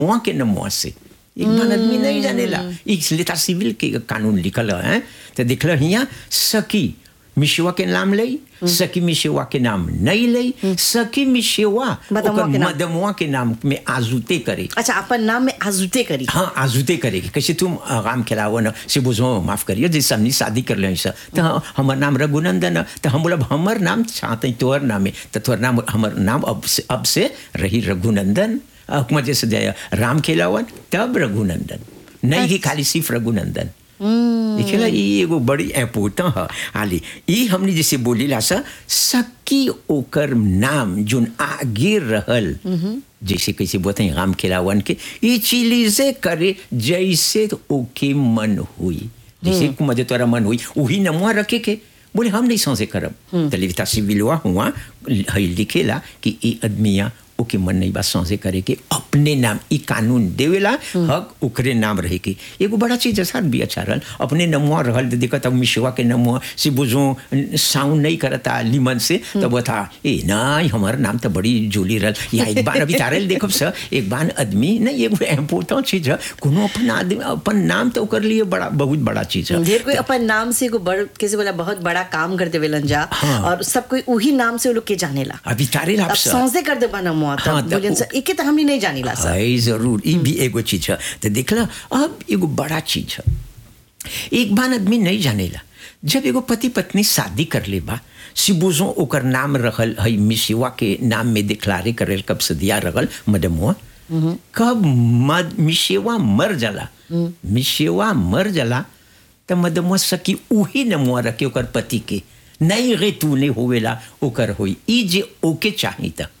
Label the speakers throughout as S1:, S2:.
S1: वहाँ के नमुआ से एक बार आदमी नहीं जानेला एक लेता सिविल के कानून लिखल है तो देखल हिया सकी मिशवा के नाम लई सकी मिशवा के नाम नहीं लई सकी मिशवा
S2: मदमुआ
S1: ओकर
S2: के नाम।
S1: मदमुआ के नाम में आजुते करे
S2: अच्छा अपन नाम में आजुते करी
S1: हाँ आजुते करेगी कैसे तुम आराम खिलाओ न से बुझो माफ करिए जैसे हमने शादी कर ले सर तो हाँ, हमर नाम रघुनंदन है तो हम बोलब हमर नाम चाहते तोहर नाम है तो तोहर नाम हमर नाम अब से अब से रही रघुनंदन हुक्म जैसे जय राम खिलावन तब रघुनंदन नहीं कि खाली सिर्फ रघुनंदन देखिएला ये एगो बड़ी इम्पोर्टेंट है हाली ये हमने जैसे बोलीला सा सकी ओकर नाम जोन आगे रहल जैसे कैसे बोलते हैं राम खिलावन के ये चीजें करे जैसे तो ओके मन हुई जैसे मजे तोरा मन हुई वही नमुआ रखे के बोले हम नहीं समझे करब तो लिखता सिविलवा हुआ है लिखेला कि ये आदमिया ओके मन नहीं बात समझे करे के अपने नाम ई कानून देवेला हक ओकरे नाम रहे के एगो बड़ा चीज ऐसा भी अच्छा रहल अपने नमुआ रहल तो देखत अब मिशवा के नमुआ से बुझो साउंड नहीं करता लिमन से तो बता ए नहीं हमार नाम तो बड़ी जोली रहल या एक बार अभी तारल देखब सर एक बार आदमी नहीं एगो इम्पोर्टेंट चीज है कोनो अपन आदमी अपन नाम तो ओकर लिए बड़ा बहुत बड़ा चीज है
S2: ढेर कोई अपन नाम से एगो बड़ कैसे बोला बहुत बड़ा काम कर देवेलन जा
S1: हाँ।
S2: और सब कोई उही नाम से वो लोग के जानेला
S1: अभी तारे
S2: अब
S1: आप सर
S2: सौंसे कर दे बना मुआ
S1: हाँ,
S2: तब
S1: तो
S2: बोलियन
S1: उ-
S2: सर एके तो हमनी नहीं जानीला सर
S1: है जरूर ये भी एगो चीज है तो देखला अब एगो बड़ा चीज है एक बार आदमी नहीं जानेला जब एगो पति पत्नी शादी कर ले बा सिबुजो ओकर नाम रहल है मिसिवा के नाम में डिक्लारे करल कब से दिया रहल मदमुआ कब मद मिसेवा मर जाला मिसेवा मर जाला त मदमुआ सकी उही नमुआ रखे ओकर पति के नहीं रे तू नहीं होवेला ओकर होई ई जे ओके चाही त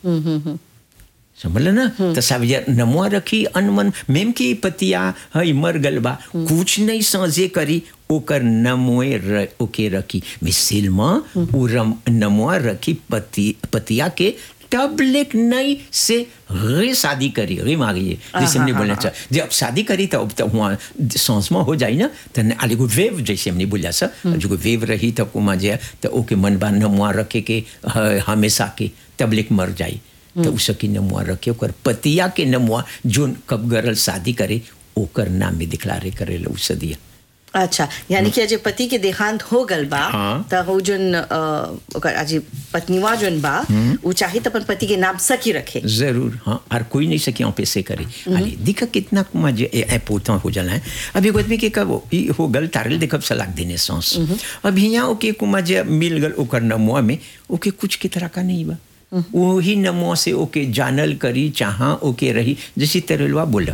S1: समझल ना तो सब यार नमुआ रखी अनमन मेम की पतिया हई मर गल बा कुछ नहीं समझे करी ओकर नमुए र, ओके रखी मिसिल में उ रम नमुआ रखी पति पतिया के तबलेक नहीं से रे शादी करी रे मांगिए जैसे हमने बोला था जब शादी करी तो अब तो वहाँ सांस में हो जाए ना तो न- आले को वेव जैसे हमने बोला सर जो वेव रही तो कुमा जे तो ओके मन बा नमुआ रखे के ह- हमेशा के तबलेक मर जाए तो उसकी नमुआ रखे ओकर पतिया के नमुआ जोन कब गरल शादी करे ओकर नाम में दिखलारे करे लो उसे दिया
S2: अच्छा यानी कि अजय पति के देहांत हो गल बा
S1: हाँ।
S2: त हो जोन अ, ओकर अजय पत्नीवा जोन बा उ चाहे त अपन पति के नाम सखी रखे
S1: जरूर हाँ और कोई नहीं सके यहाँ पे से करे अरे दिखा कितना कुमा जे इम्पोर्टेंट हो जाला है अब एगो आदमी के कब ई हो गल तारल देखब सलाक देने सांस अब यहाँ ओके कुमा जे मिल गल ओकर नमुआ में ओके कुछ के तरह का नहीं बा वही नमुआ से ओके जानल करी चाहा ओके रही जैसे तेरलवा बोला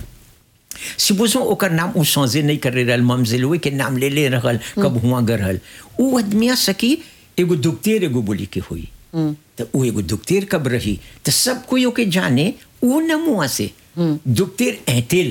S1: सिबोसो ओकर नाम उ साँझे नहीं कर रहल ममजिलवे के नाम ले ले रहल कब हुआ गरहल उ आदमिया सकी एगो दुखतेर एगो बोली के हुई तो उ एगो दुखतेर कब रही तो सब कोई ओके जाने उ नमुआ से दुखतेर ऐतिल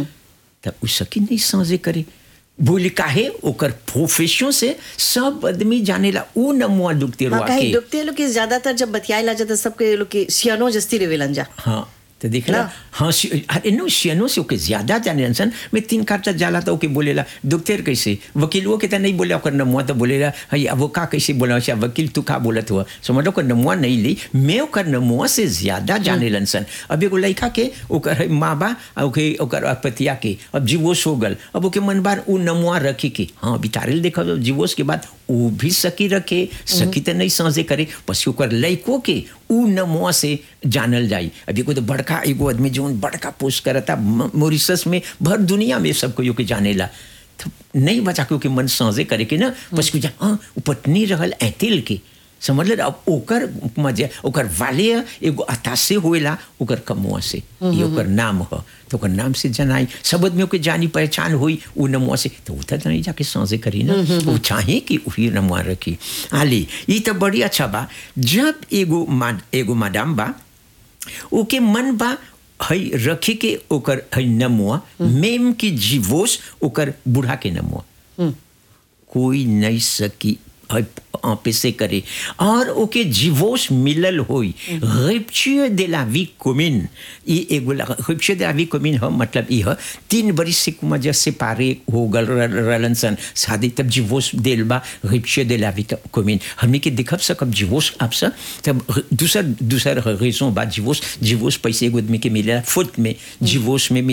S1: तो उ सकी नहीं साँझे करे बोली काहे ओकर प्रोफेशन से सब आदमी जानेला उ नमुआ दुखतेरवा
S2: हाँ कहीं
S1: के
S2: डुबते लोग के ज्यादातर जब बतियाला जाता सबके लोग के सियानो जस्ती रेवेलन जा
S1: हाँ तो देख ला
S2: ना?
S1: हाँ सि- अरे नो सियनो से ओके ज्यादा जाने सन मैं तीन काटा जाला तो ओके बोलेला दुखतेर कैसे वकीलवो के तो नहीं बोले ओकर नमुआ तो बोलेला हई अब वो का कैसे बोला अच्छा वकील तू का बोलत हुआ समझ ओकर नमुआ नहीं ली मैं ओकर नमुआ से ज्यादा जाने लन सन अब एगो लड़का के ओकर है माँ बा आ ओके ओकर पतिया के अब जीवोश हो गल अब ओके मन बार उ नमुआ रखे के हाँ बितारेल देखा जीवोश के बाद उ भी सकी रखे सकी तो नहीं समझे करे पसी ओकर लड़को के उ नमुआ से जानल जाई अभी को तो बड़का एगो आदमी जो बड़का पोस्ट करता म- मॉरिशस में भर दुनिया में सब कोई के जानेला तो नहीं बचा के ओके मन समझे करे के ना पसी जा हाँ उ पत्नी रहल ऐतिल के समझ ले अब ओकर मजे ओकर वाले एगो अतासे होएला ओकर कमुआ से ये ओकर नाम ह तो ओकर नाम से जनाई सब आदमियों के जानी पहचान हुई उ नमुआ से तो उतर नहीं जाके साँझे करी ना वो चाहे कि वही नमुआ रखी आली ये तो बड़ी अच्छा बा जब एगो मा एगो मादाम बा ओके मन बा हई रखे के ओकर हई नमुआ मेम की जीवोस ओकर बूढ़ा के नमुआ कोई नहीं सकी पे से करे और ओके जीवोस मिलल होई रिप्चुए de la vie commune ई एगो रिप्चुए de la vie commune ह मतलब ई ह तीन बरिस से कुमा जे सेपारे हो गल रहलन सन शादी तब जीवोस देल बा रिप्चुए de la vie commune हमनी के देखब सकब जीवोस आप सा तब दूसर दूसर रेजों बा जीवोस जीवोस पैसे एगो आदमी के मिलेला फुट में जीवोस में